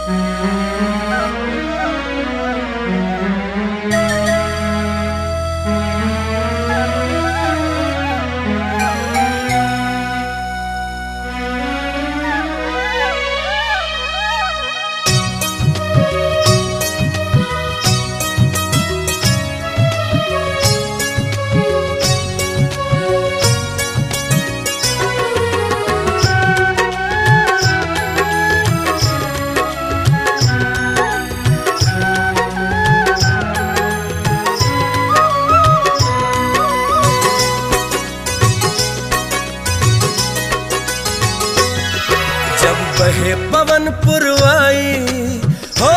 जब बहे पवन पुरवाई हो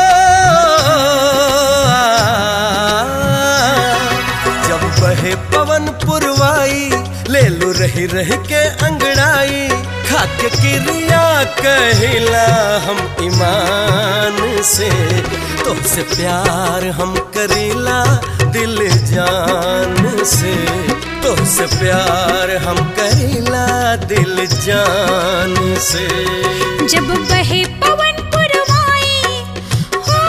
जब बहे पवन पुरवाई ले लू रही रही के अंगड़ाई खाके क्रिया कहिला हम ईमान से तुमसे प्यार हम करीला दिल जान से तुमसे प्यार हम करीला दिल जान से जब बहे पवन पुरवाई हो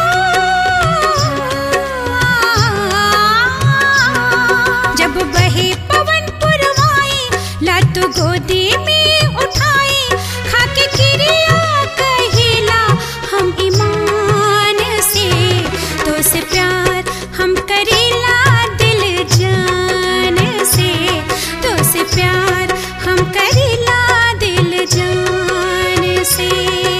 जब बहे पवन पुरवाई लत गोदी में उठाई खाके क्रिया कहिला हम ईमान से तो से प्यार हम करेला दिल जान से तो से प्यार हम करेला दिल जान से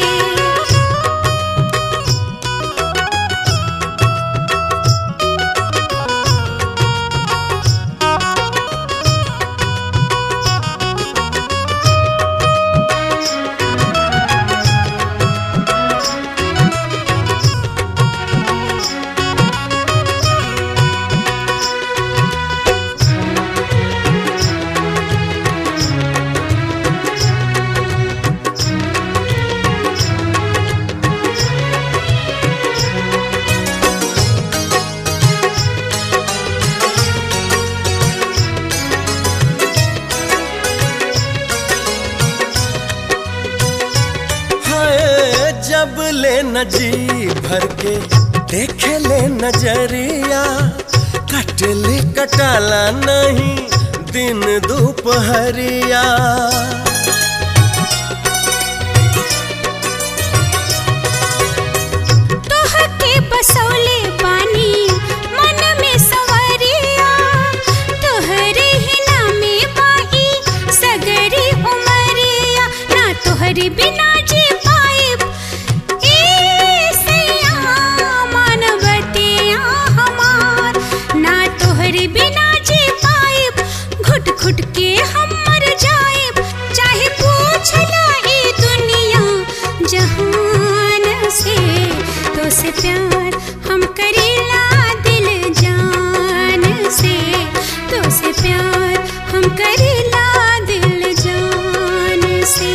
हाय जब ले न जी भर के देखे ले नजरिया कट ले कटाला नहीं दिन दोपहरिया तोहके बसौले पानी मन में सवरिया तोहरे ही नामे बाई सगरी उमरिया ना तोहरे बिना जी पाइब ए सैया मानवतिया हमार ना तोहरे बिना जी पाइब घुट घुट के हम मर जाइब चाहे पूछ ला ई दुनिया जहान से तो से प्यार हम करेला दिल जान से तो से प्यार हम करेला दिल जान से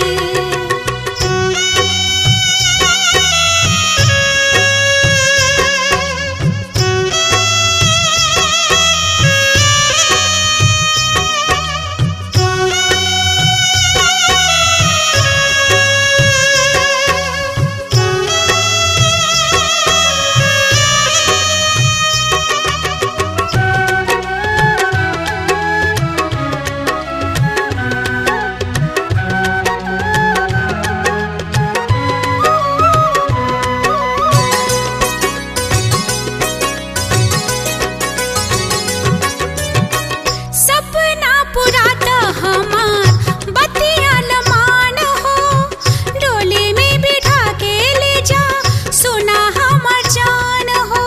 सपना पुराता हमार बतिया लमान हो डोली में बिठा के ले जा सुना हमार जान हो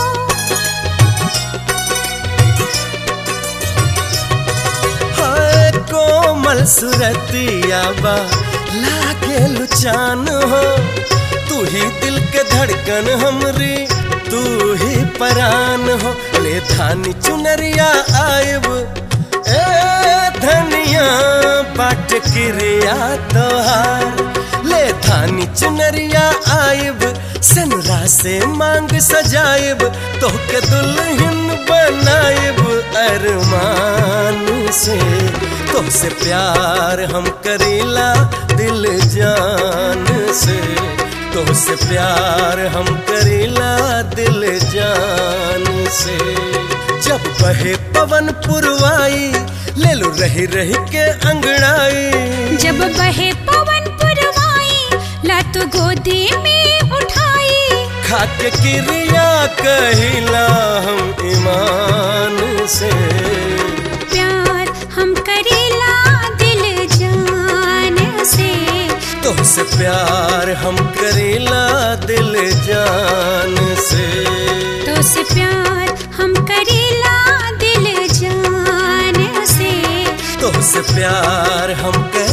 हाय कोमल सुरतिया बा लागे लुचान हो तू ही दिल के धड़कन हमरी तू ही परान हो ले धानी चुनरिया आयब ए धनिया बाट क्रिया तोहार ले धानी चुनरिया आयब सनरा से मांग सजायब तोहके दुल्हन बनायब अरमान से तुमसे प्यार हम करीला दिल जान से तोहसे प्यार हम करेला दिल जान से जब बहे पवन पुरवाई ले लो रही रही के अंगड़ाई जब बहे पवन पुरवाई लत गोदी में उठाई खाके क्रिया कहिला हम ईमान से प्यार हम करेला दिल जान से तोहसे प्यार हम करेला दिल जान से तो से प्यार हम करेला दिल जान से तोहसे प्यार हम कर